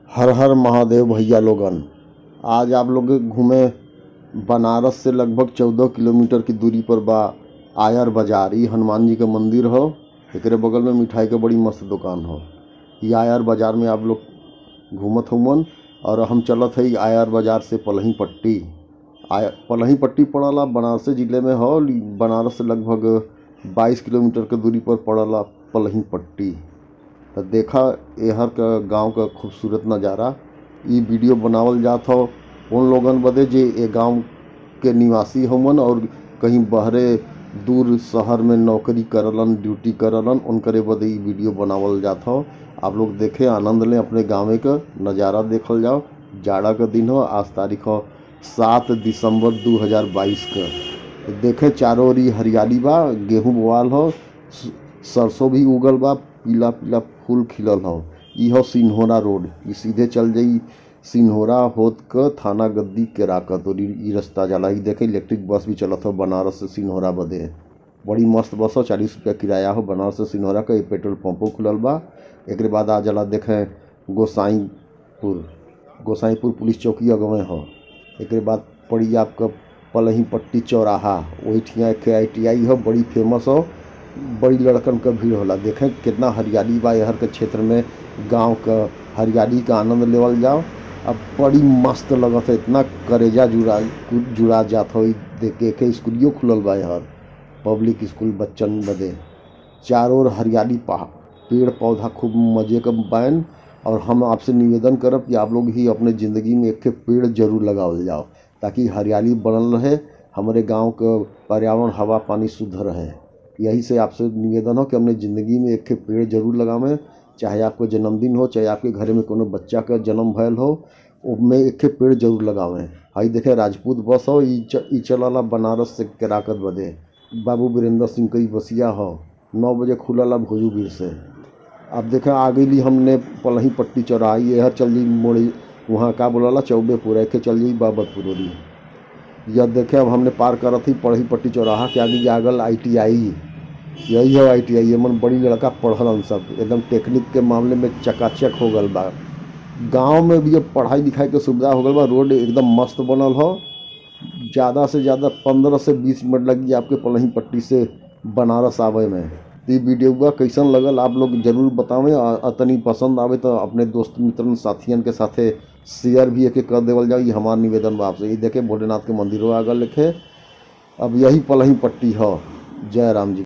हर हर महादेव भैया लोगन आज आप लोग के घूमे बनारस से लगभग चौदह किलोमीटर की दूरी पर बा आयर बाजार इ हनुमान जी के मंदिर ह एकरे बगल में मिठाई के बड़ी मस्त दुकान ह इ आयर बाजार में आप लोग घूमत हउवन और हम चलत हई आयर बाजार से पलही पट्टी आय पलही पट्टी पड़ला बनारस जिले में ह बनारस से लगभग बाईस किलोमीटर के दूरी पर पड़ला पलही पट्टी त देखा एहर क गांव क खूबसूरत नज़ारा इ वीडियो बनावल जात हौ उन लोगन बदे जे ए गांव के निवासी हउवन और कहीं बहरे दूर शहर में नौकरी करलन ड्यूटी करलन उनकरे बदे इ वीडियो बनावल जात हौ आप लोग देखे आनंद लें अपने गाँवे क नज़ारा देखल जाओ जाड़ा क दिन ह आज तारीख ह सात दिसंबर 2022 क देखे चारों ओर इ हरियाली बा गेहूं बोआल ह स- सरसों भी उगल बा पीला पीला फूल खिलल हौ इ हौ सिन्होरा रोड इ सीधे चल जाई सिन्होरा होत क थाना गद्दी केराकत और इ इ रास्ता जाला इ देखे इलेक्ट्रिक बस भी चलत हौ बनारस से सिन्होरा बदे बड़ी मस्त बस हौ चालीस रुपया किराया हो बनारस से सिन्होरा क इ पेट्रोल पंपो खुलल बा एकरे बाद आ जाला देखे गोसाईपुर गोसाईपुर पुलिस चौकी अगवे ह एकरे बाद पड़ी आपका पलही पट्टी चौराहा ओहिठिया एक आई टी आई हो बड़ी फेमस हो बड़ी लड़कन क भीड़ होला देखें कितना हरियाली बा यहर के क्षेत्र में गांव क हरियाली का आनंद लेवल जाओ अब बड़ी मस्त लगत है इतना करेजा जुड़ा जुड़ा जात हो इ देख के के स्कूलियो खुलल बा यहर पब्लिक स्कूल बच्चन बदे चारों ओर हरियाली पहा पेड़ पौधा खूब मजे क बैन और हम आपसे निवेदन करब कि आप लोग भी अपने ज़िंदगी में एक ठे पेड़ जरूर लगावल जाओ ताकि हरियाली बनल रहे हमारे गांव क पर्यावरण हवा पानी शुद्ध रहे यही से आपसे निवेदन हो कि अपने ज़िंदगी में एक ठे पेड़ जरूर लगावें चाहे आपको जन्मदिन हो चाहे आपके घर में कोनो बच्चा का जन्म भयल हो उसमें एक ठे पेड़ जरूर लगावें हई देखे राजपूत बस हो इ च- इ चलला बनारस से केराकत बदे बाबू वीरेंद्र सिंह कई बसिया हो नौ बजे खुलला भोजूगिर से अब देखे आ गईली हमने पलही पट्टी चौराही यहर चल जी मोड़ी वहाँ का बोलाला चौबेपुर एके चल जाई बाबतपुर ओरी यह देखे अब हमने पार करत ही पढ़ी पट्टी चौराहा के आगे जागल आई टी आई यही है आई टी आई एमन बड़ी लड़का पढ़लन सब एकदम टेक्निक के मामले में चकाचक हो गल बा गांव में भी अब पढ़ाई लिखाई के सुविधा हो गल बा रोड एकदम मस्त बनल हो ज़्यादा से ज़्यादा पंद्रह से बीस मिनट लगी आपके पलही पट्टी से बनारस आवे में तो ये वीडियो कैसन लगल आप लोग जरूर बतावें और और तनी पसंद आवे तो अपने दोस्त मित्रन साथियन के साथे शेयर भी एक कर देवल जाओ ये हमार निवेदन बा आपसे ये देखे भोलेनाथ के मंदिरों आगल लिखे अब यही पलही पट्टी हो जय राम जी